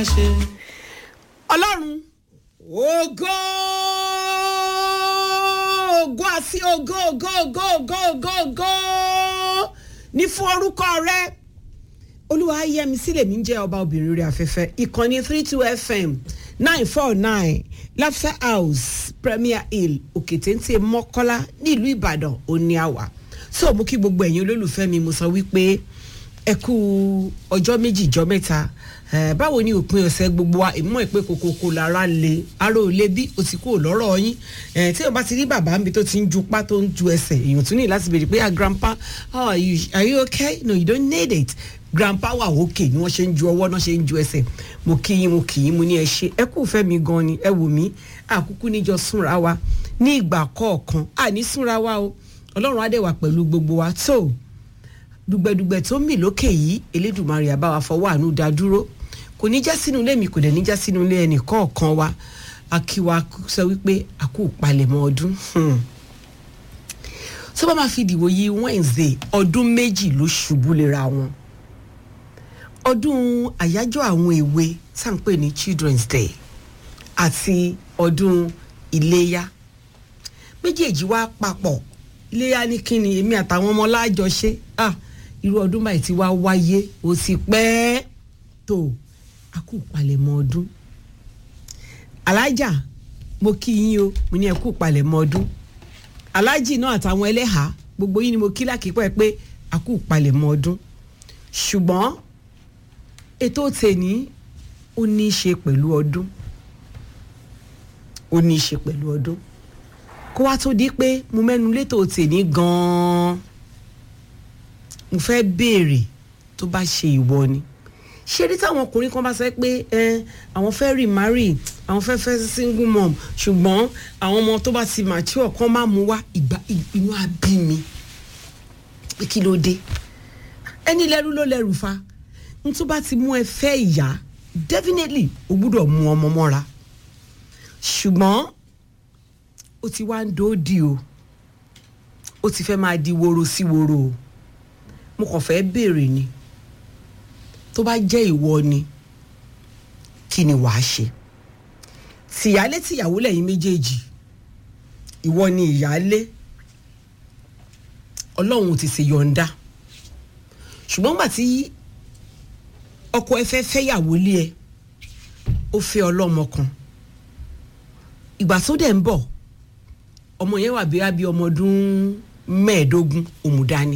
ṣe. ọlọ́run ògo ògo àti ògo ògo ògo ògo ògo ògo ní fún orúkọ rẹ olúwa yẹmi sílẹ̀ mi ń jẹ́ ọba obìnrin rẹ̀ afẹ́fẹ́ ìkànnì three two fm nine four nine laughter house premier hill òkètéńté mọ́kọ́lá nílùú ìbàdàn òní àwà so mo kí gbogbo ẹ̀yin olólùfẹ́ mi mo sọ wípé ẹ kú ọjọ́ méjì ìjọ mẹ́ta Eh, báwo ni òpin ọ̀sẹ̀ gbogbo wa ìmọ̀ ìpè kòkòkò lára le ara ò le bí o ti kú lọ́rọ̀ yín Eh, tí o bá ti rí bàbá mi tó ti ń ju pá tó ń ju ẹsẹ̀ èèyàn tún ní láti béèrè pé ah grandpa how are you are you okay no you don't need it grandpa wà òkè ni wọ́n ṣe ń ju ọwọ́ náà ṣe ń ju ẹsẹ̀ mo kí yín mo kì í mo ní ẹ ṣe ẹ kú fẹ́ mi gan ni ẹ wò mí àkúkú níjọ súnra wa ní ìgbà kọ̀ọ̀kan àní súnra wa o ọlọ́run á dẹ̀ wà pẹ̀lú gbogbo wa tó dùgbẹ̀dùgbẹ̀ tó mì lókè yìí elédùnmarè àbáwá fọwọ́ àánú dá dúró kò ní já sínú ilé mi kò dẹ̀ ní já sínú ilé ẹnì kọ̀ọ̀kan wa akíwa sọ wípé a kú palẹ̀mọ́ ọdún tó bá máa fi dìbò yí wednesday ọdún méjì ló ṣubú lera wọn ọdún àyájọ́ àwọn èwe tá à ń pè ní children's day àti ọdún iléyá méjèèjì wá papọ̀ iléyá ní kíni èmi àtàwọn ọmọ láàjọṣe ah irú ọdún báyìí ti wá wáyé ó sì pẹ́ẹ́ tó a kú palẹ̀mọ́ ọdún alájà mo kí yín o mo ní ẹ kú palẹ̀mọ́ ọdún alájì náà àtàwọn ẹlẹ́hàá gbogbo yín ni mo kí lákìpẹ́ pé a kú palẹ̀mọ́ ọdún ṣùgbọ́n ètò tèní ó ní í ṣe pẹ̀lú ọdún ó ní í ṣe pẹ̀lú ọdún kó wá tó di pé mo mẹ́nu létò tèní gan-an mo fẹ́ béèrè tó bá ṣe ìwọ ni ṣé rí táwọn ọkùnrin kan bá sọ pé ẹ àwọn fẹ́ remarry àwọn fẹ́ fẹ́ single mom ṣùgbọ́n àwọn ọmọ tó bá ti mature kan máa mú wá ìgbà inú abí mi pé kí ló dé ẹni lẹ́rú ló lẹ́rù fa n tó bá ti mú ẹ fẹ́ ìyá definitely o gbúdọ̀ mú ọmọ mọ́ra ṣùgbọ́n ó ti wá ń dòódì o ó ti fẹ́ máa di woro sí woro o mo kàn fẹ́ béèrè ni tó bá jẹ́ ìwọ ni kí ni wàá ṣe tìyálé tìyàwó lẹ́yìn méjèèjì ìwọ ni ìyálé ọlọ́run ti ṣe yọ̀ǹda ṣùgbọ́n gbà tí ọkọ ẹ fẹ́ fẹ́yàwó lé ẹ ó fẹ́ ọlọ́mọ kan ìgbà tó dẹ̀ ń bọ̀ ọmọ yẹn wà bíi abí ọmọ ọdún mẹ́ẹ̀ẹ́dógún òmùdání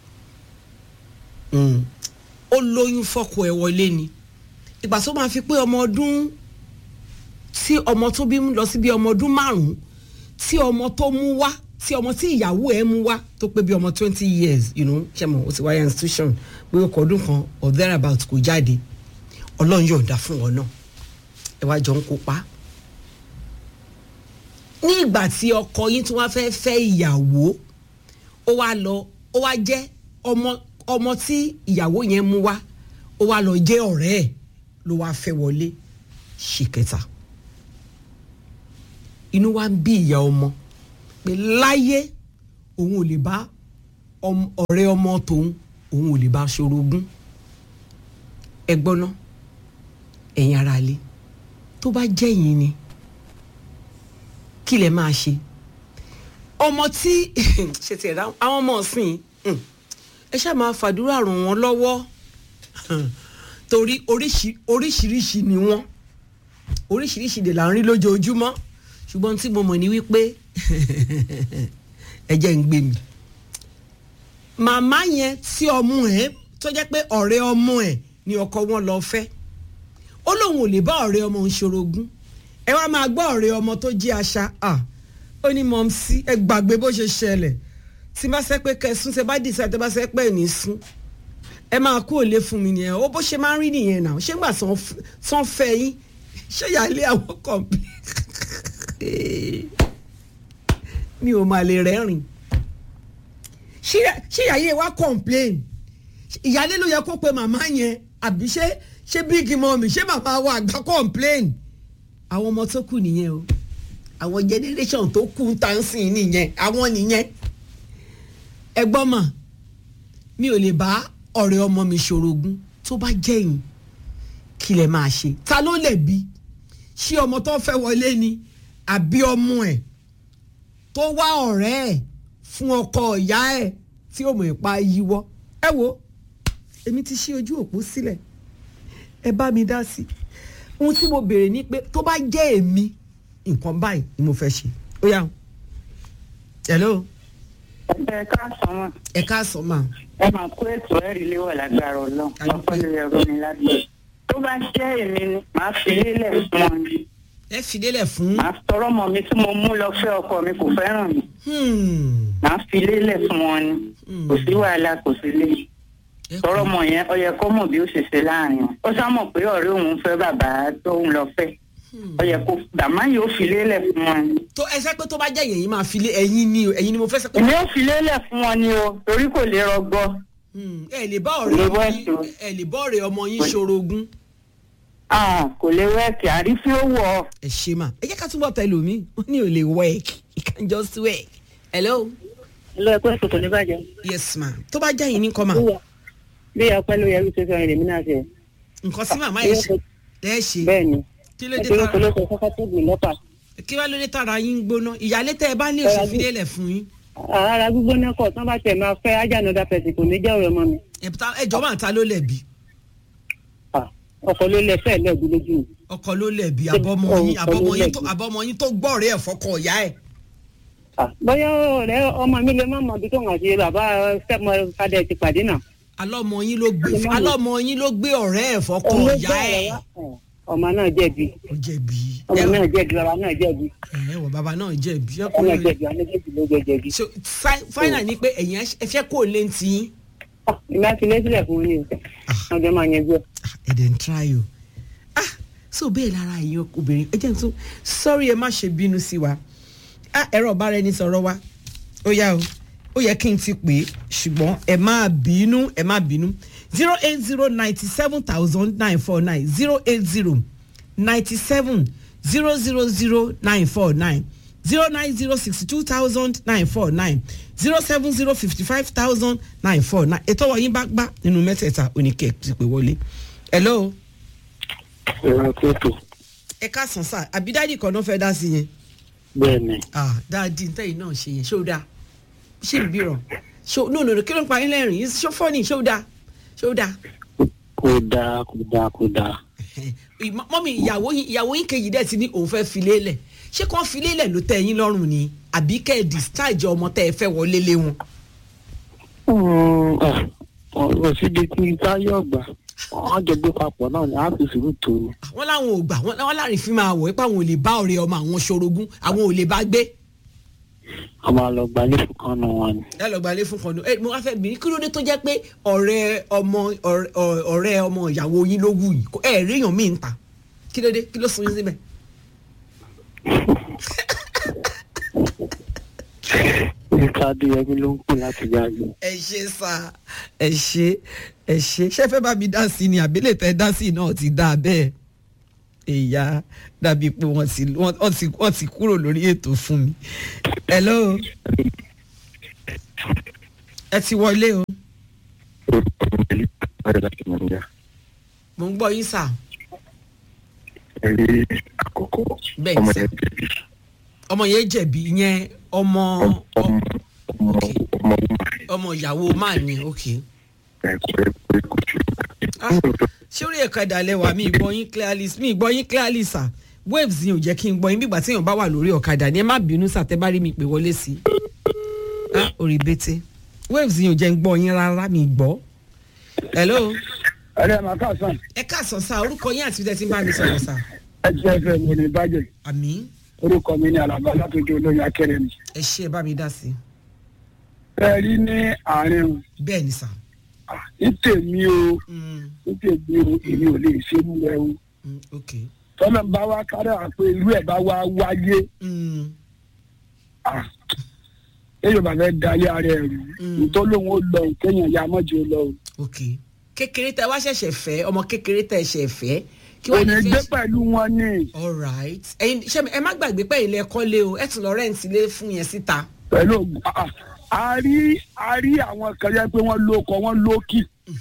ó lóyún fọkọ ẹ wọlé ni ìgbà tó máa fi pé ọmọ ọdún tí ọmọ tó bí lọ sí bí ọmọ ọdún márùn tí ọmọ tó mú wá tí ọmọ tí ìyàwó ẹ mú wá tó pé bí ọmọ twenty years you know ṣe mọ o ti wáyé institution pé ọkọ ọdún kan or thereabout kò jáde ọlọ́run yọ̀ǹda fún wọn náà ẹ wá jọ ń kópa ní ìgbà tí ọkọ yín tí wọ́n fẹ́ fẹ́ ìyàwó ó wá lọ ó wá jẹ́ ọmọ ọmọ tí ìyàwó yẹn mú wá ó wá lọ jẹ́ ọ̀rẹ́ ẹ̀ ló wá fẹ́ wọlé ṣì kẹta inú wa ń bí ìyá ọmọ pé láyé òun ò lè bá ọ̀rẹ́ ọmọ tòun òun ò lè bá ṣorogún ẹ gbọ́ná ẹ̀yin ara lé tó bá jẹ́ yín ni kí lẹ máa ṣe ọmọ tí ṣe tiẹ̀ dá àwọn ọmọ ọ̀sìn ẹ ṣáà máa fàdúrà ràn wọ́n lọ́wọ́ torí oríṣiríṣi ni wọ́n oríṣiríṣi dè là ń rí lójoojúmọ́ ṣùgbọ́n tí mo mọ̀ ní wípé ẹ jẹ́ ń gbé mi màmá yẹn tí ọmọ ẹ tó jẹ́ pé ọ̀rẹ́ ọmọ ẹ ni ọkọ wọn lọ fẹ́ ó lóun ò lè bá ọ̀rẹ́ ọmọ ń ṣorogún ẹ wá máa gbọ́ ọ̀rẹ́ ọmọ tó jí aṣa ó ní mọ̀ọ́sí ẹ gbàgbé bó ṣe ṣẹlẹ̀ tí bá sẹ́ pé kẹsùn ṣe bá dìísẹ́ tó bá sẹ́ pé ní sún ẹ máa kú òlé fún mi nìyẹn ó bó ṣe máa ń rí nìyẹn náà ṣé gbà sàn fẹ́ yín ṣé ìyáálé àwọn kọ̀ọ̀pì mi ò máa lè rẹ́rìn ṣé ìyáálé wa complain ìyáálé ló yẹ kó pe màmá yẹn àbí ṣé ṣé big mummy ṣé màmá wa àgbà complain àwọn ọmọ tó kù nìyẹn o àwọn generation tó kù tá ń sìn nìyẹn àwọn nìyẹn ẹgbọ́n mà mi ò lè bá ọ̀rẹ́ ọmọ mi ṣorogún tó bá jẹ́yìn kí lẹ máa ṣe ta ló lẹ̀bi ṣé ọmọ tó fẹ́ wọlé ni àbí ọmọ ẹ̀ tó wá ọ̀rẹ́ ẹ̀ fún ọkọ ìyá ẹ̀ tí ó mọ̀ ìpa yíwọ́ ẹ wo èmi ti ṣí ojú òpó sílẹ̀ ẹ bá mi dá sí ohun tí mo béèrè ni pé tó bá jẹ́ èmi nǹkan báyìí ni mo fẹ́ ṣe ó yá o hello ẹ káàsán mọ ẹ káàsán mà ẹ máa kó ètò ẹ̀rí léwọ̀ lágbára ọlọ́run wọn kọ́ lórí ẹ̀rọ mi lágbára tó bá jẹ́ èmi ni màá fi lélẹ̀ fún wọn ni ẹ fi lélẹ̀ fún màá tọrọ mọ mi tí mo mú lọ fẹ́ ọkọ mi kò fẹ́ràn mi Hmm. màá fi lélẹ̀ fún wọn ni kò sí wàhálà kò sí lé Ẹ kú. tọrọ mọ yẹn ó yẹ kó mọ̀ bí ó ṣe ṣe láàrin wọn ó sá mọ̀ pé ọ̀rẹ́ òun fẹ́ bàbá tó ń lọ fẹ́ ó yẹ kó bàmá yóò fi lélẹ̀ fún wọn ni tó ẹ sẹ́ pé tó bá jẹ́ yẹn yìí máa fi lé ẹ̀yin ni o ẹ̀yin ni mo fẹ́ sẹ́ pé èmi ò fi lélẹ̀ fún wọn ni o torí kò lè rọgbọ Hmm, ẹ lè bá Lè ọ̀rẹ́ bọ́ yín ẹ̀sùn. ẹ lè bá ọ̀rẹ́ ọmọ yín ṣorogún Ah, kò lè wẹ́ẹ̀kì àrífín ó wọ̀ ọ́. ẹ ṣe mà ẹ jẹ́ ká túbọ̀ tẹ lómi wọ́n ní ò lè work it can just work hello lọ ẹ̀kọ́ ètò kò ní bàjẹ́. yes ma tó bá jẹ́ yín ní kọ́ mà bí ọpẹ́ ló yẹ kí ṣe sọ yẹn lèmi náà ṣe. nǹkan sí màmá yẹn ṣe ẹ ṣe bẹ́ẹ̀ ni kí ló dé nítorí tára kò ló sọ fọ́fọ́ tó gbìn lọ́pàá. kí wá ló dé tára yín gbóná ìyálé tẹ ẹ bá ní òṣè fi lélẹ̀ fún yín ara gbígbóná kọ̀ tán bá tẹ̀ máa fẹ́ ajá another person kò ní jẹ́ ọ̀rẹ́ ọmọ mi. ẹ̀bùtà ẹjọ́ máa ta ló lẹ̀bi Ah, ọkọ̀ ló lẹ fẹ́ẹ̀ lẹ́ẹ̀dún lójú mi. ọkọ ló lẹ̀bi àbọ̀mọ yín Ọkọ ló àbọ̀mọ yín tó lẹ̀bi. àbọ̀mọ yín tó gbọ́ọ̀rẹ́ ẹ̀ fọkọ ìyá ẹ̀ Ah, bóyá ọ̀rẹ́ ọmọ mi lè má mọ ibi tó ń àti bàbá stepmọ fadẹ ti pàdé náà. alọ́mọ yín ló gbé Ọmọ mi. alọ́mọ yín ló gbé ọ̀rẹ́ ẹ̀ fọkọ Òun ló ìyá gbọ́ ẹ̀ ọ̀rẹ́ wá. Eh, ọmọ náà jẹ̀bi ó jẹ̀bi ọmọ náà jẹ̀bi bàbá náà jẹ̀bi ẹ wọ bàbá náà jẹ̀bi ọmọ náà ọkùnrin jẹ̀bi àwọn méjèèjì ló jẹ jẹ̀bi. so fi- final ni pé ẹ̀yin ẹ fẹ́ kó o lé ti yín Ah, ìgbà tí ilé sílẹ̀ fún mi ni ọjọ́ máa yẹn gbé. Ah, ẹ dẹ̀ ń try o ah so bẹ́ẹ̀ lára ẹ̀yin obìnrin ẹ jẹ́ n tún sorry ẹ má ṣe bínú sí wa ah ẹ̀rọ ọ̀bára ẹni sọ̀rọ̀ wa ó yá o ó yẹ kí n ti pè é ṣùgbọ́n ẹ má bínú ẹ má bínú zero eight zero ninety seven thousand nine four nine zero eight zero ninety seven zero zero zero nine four nine zero nine zero sixty two thousand nine four nine zero seven zero fifty five thousand nine four nine ètò ọ̀yìn bá gbá nínú mẹ́tẹ̀ẹ̀ta oníkẹ́ ti pè wọlé. hello ìran kóòtù ẹ káàsán sá àbí dáàdì kan náà fẹ́ dá sí yẹn. bẹ́ẹ̀ ni ah dáàdì ntẹ́yìn náà ṣe yẹn ṣé ó dáa ṣé ìbí rọ̀ ṣó no no no kí ló ń pa yín lẹ́rìn ṣó fọ́ọ̀nì ṣó dáa ṣó dáa. kò dáa kò dáa kò dáa Ìmọ̀- mọ́mí ìyàwó yín ìyàwó yín kejì dẹ̀ ti ní òun fẹ́ filé lẹ̀ ṣé kàn filé lẹ̀ ló tẹ́ yín lọ́rùn ni àbí kẹ́ ẹ̀ discharge ọmọ tẹ́ ẹ fẹ́ wọlé lé wọn. ọ̀rọ̀ síbi tí táyọ̀ gbà wọ́n jọ gbé papọ̀ náà ni a fi sùúrù tó o. wọ́n láwọn ò gbà wọ́n wọ́n láàrin fi máa wọ̀ pé àwọn ò lè bá ọ̀rẹ́ ọmọ àwọn ṣorogún àwọn ò lè bá gbé. a máa lọ gbalẹ̀ fún kan náà wọn ni. ẹ lọ gbalẹ̀ fún kan ní ẹ mo wá fẹ́ bìnrin kí ló dé tó jẹ́ pé ọ̀rẹ́ ọmọ ọ̀rẹ́- ọ̀rẹ́ ọmọ ìyàwó yín ló wù yìí kó ẹ rí èèyàn míì ń ta kí ló dé kí ló sún yín síbẹ̀. nípa adéyẹmí ló ń pè láti yáyọ. ẹ ṣe sá ẹ ṣe ẹ ṣe ṣé fẹ́ bá mi dá sí ni àbílẹ̀ tẹ́ dá sí náà ti dá bẹ́ẹ̀ ìyá dàbí pé wọ́n ti wọ́n wọ́n ti wọ́n ti kúrò lórí ètò fún mi. hello ẹ ti wọlé o mo ń gbọ́ yín sà ẹ̀rí àkọ́kọ́ Bẹ́ẹ̀ ọmọ sà. yẹn jẹ̀bi ọmọ yẹn jẹ̀bi ìyẹn ọmọ ọmọ ọmọ Okay. ọmọ ọmọ ọmọ ìyàwó máa ní ok. ẹ̀kọ́ ẹ̀kọ́ ẹ̀kọ́ tí ó Ah, ṣé orí ẹ̀ka ìdàlẹ̀ wà mí ìgbọ́ yín clearly mi ìgbọ́ yín clearly sà waves yìí ò jẹ́ kí n gbọ́ yín bígbà tí èèyàn bá wà lórí ọ̀kadà ni ẹ má bínú sà tẹ́ bá rí mi pè wọlé sí i. ah orí bété waves yìí ò jẹ́ ń gbọ́ yín rárá mi gbọ́. hello ẹ̀rẹ́ màá kà sàn ẹ káàsán sá orúkọ yín àti tẹ́tí ń bá mi sọ̀rọ̀ sà. ẹ ti ẹ fẹ́ mi ní bàjẹ́ àmì orúkọ mi ní alaba látọjú olóyún akẹrẹ mi. ẹ ṣe ẹ bá mi dá sí i. ẹ rí ní àárín o bẹ́ẹ̀ ni sà. Ah, ní tèmi o Mm, ní tèmi o èmi ò lè ṣe mú ẹ o mm, ok. tọ́lá bá wá kára pé irú ẹ̀ bá wá wáyé Mm, ah, èèyàn bá fẹ́ dalẹ̀ ara ẹ̀ rú Mm. nítorí lòun ó lọ kéèyàn ya mọ́jú lọ o ok. kékeré tẹ wá ṣẹ̀ṣẹ̀ fẹ́ ọmọ kékeré tẹ ṣẹ̀ fẹ́ kí kò wàá ní ní gbé fẹ́ pẹ̀lú wọn ní alright ẹyin ṣe ẹ má gbàgbé pé ilé ẹ̀kọ́ lé o ẹ tún lọ rẹ́ǹtì lé fún yẹn síta. pẹ̀lú ògùn. Ah, ah, a rí a rí àwọn kan yẹ pé wọ́n lóko wọ́n lókì Mhm.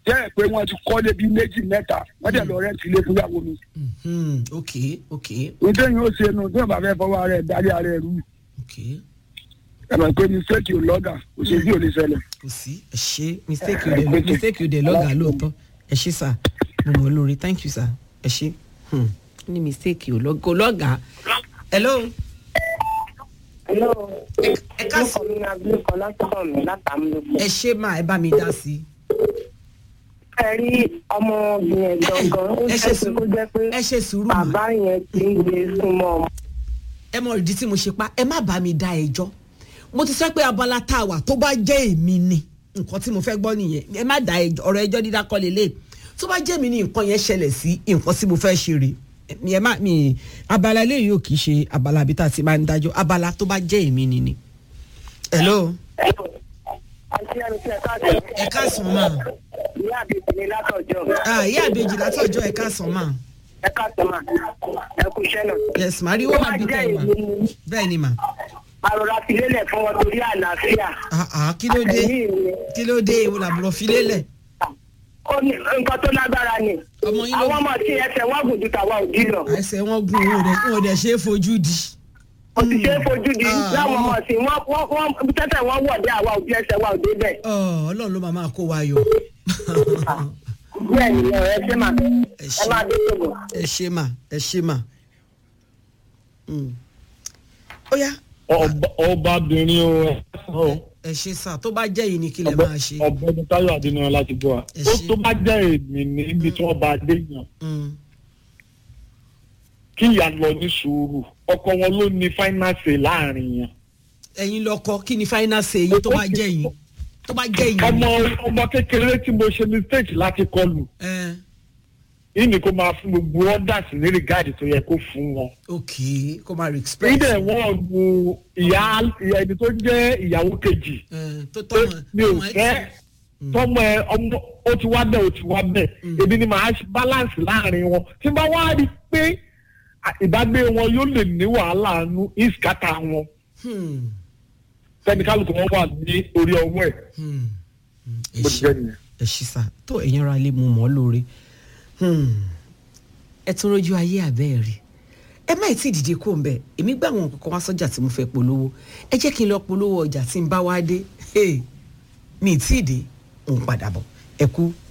jẹ́ ẹ̀ pé wọ́n ti kọ́ lébi méjì mẹ́ta wọ́n dẹ̀ lọ rẹ́ǹtì ilé fúnyàwó mi. Mhm, ok ok nítorí yóò ṣe nu tí wọ́n bá fẹ́ fọwọ́ ara ẹ̀ darí ara ẹ̀ rú ok ẹ mọ̀ pé mistake ò lọ́gà kò sí bí ò lè ṣẹlẹ̀. kò sí ẹ ṣe mistake yóò dé mistake yóò dé lọ́gà lóòótọ́ ẹ ṣe sà mo mọ̀ ọ́ lórí thank you sà ẹ ṣe Hmm. ó ní mistake yóò lọ́gà kò lọ́gà hello Hello. ẹ ká sí Orúkọ mi ni Abilékọ látọ̀kọ̀ mi látàmúlòpọ̀. ẹ ṣe máa ẹ bá mi dá sí i. Ẹ rí ọmọbìnrin ẹ̀ gangan, ó ẹ ṣe ṣe sùúrù kó jẹ́ pé ẹ ṣe sùúrù mà bàbá yẹn ti ń gbé súnmọ́ ọmọ. ẹ mọ ìdí tí mo ṣe pa ẹ má bá mi dá ẹjọ́ mo ti sọ pé abala tá a wà tó bá jẹ́ èmi ni nǹkan tí mo fẹ́ gbọ́ nìyẹn ẹ má dá ẹjọ́ ọ̀rọ̀ ẹjọ́ dídá kọ́ lélẹ̀ tó bá jẹ́ mi ni nǹkan yẹn ṣẹlẹ̀ sí nǹkan tí mo fẹ́ ṣe rè ẹ má mi abala eléyìí ò kì í ṣe abala àbí tá a ti máa ń dájọ́ abala tó bá jẹ́ èmi ni ni. hello Àti ẹni tí ẹ káàkiri. ẹ káàsán mà Ìyá àbèjì ni látọ̀jọ́. ah ìyá àbèjì látọjọ́ ẹ káàsán mà Ẹ káàkiri mà. Ẹ kú iṣẹ́ náà. yes mà rí wọ́n máa bí tẹ̀ mà bẹ́ẹ̀ ni mà Àròrà fi lélẹ̀ fún wọn torí àlàáfíà. ah ah kí ló dé Ẹ̀mí mi. kí ló dé ìwọ làbúrò fi lélẹ̀ Ó ní nǹkan tó lágbára ni. ọmọ yín ló Àwọn ọmọ tí ẹsẹ̀ wọ́n gùn ju tàwa òdì lọ. ẹsẹ̀ wọn gún wọn ò dẹ̀ wọn ò dẹ̀ ṣe é fojú di. Kò sì ṣe é fojú di Ah, láwọn ọmọ- ọmọ sí wọ́n wọ́n wọ́n tẹ́tẹ̀ wọ́n wọ̀ dé àwa òbí ẹsẹ̀ wa òde bẹ́ẹ̀. Ọ, ọlọ́run ló máa máa kó wa yọ. Bẹ́ẹ̀ ni ẹ ṣe mà. Ẹ Ẹ ṣé. máa dé ṣògo. ẹ ṣe mà ẹ ṣe mà. Mm. ó yá ọbabìnrin o ẹ ṣe sà tó bá jẹ́ yìí ni kí lè máa ṣe. ọ̀gbẹ́ni táyọ̀ adéníran láti gbọ́ wa Ẹ ó ṣé. tó bá jẹ́ èmi níbi tí wọ́n bá dé yàn Mm. kí ìyá lọ ní sùúrù ọkọ wọn ló ní fáínánsì láàrin yẹn ẹ̀yin lọkọ kí ni final say yín tó bá jẹ́ yìí tó bá jẹ́ yìí. ọmọ ọmọ kékeré tí mo ṣe mistake láti kọlù ẹ yìí ni kó máa fún gbogbo orders ní rìgáàdì tó yẹ kó fún wọn. ok kó máa respect. níbẹ̀ wọ́n lu ìyá ìyá ẹni tó jẹ́ ìyàwó kejì ẹ, tó pé tọmọ mi ò tọmọ ẹ fẹ́ ti- tọmọ ẹ ọmọ ó ti wá bẹ́ẹ̀ ó ti wá bẹ́ẹ̀ èmi ni màá ṣe balance láàrin wọn tí n bá wá rí i pé à- ìbágbé wọn yóò lè ní wàhálà nu ìskàtà wọn Hmm, tẹnikálukú wọn wà ní orí ọwọ́ ẹ̀ hmm, hmm, ẹ bó ti ṣé jẹ́ nìyẹn. ẹ ṣí sá tó ẹ̀yin ara lè mú mọ́ lóore Hmm. ẹ tún rojú ayé àbẹ́ ẹ̀ rí ẹ má tí ì dìde kó ń bẹ èmi gbà wọn kankan wá sọ́jà tí mo fẹ́ polówó ẹ jẹ́ kí n lọ polówó ọjà tí n bá wá dé Hey, mi ì tí ì dé òun padà bọ̀ ẹ kú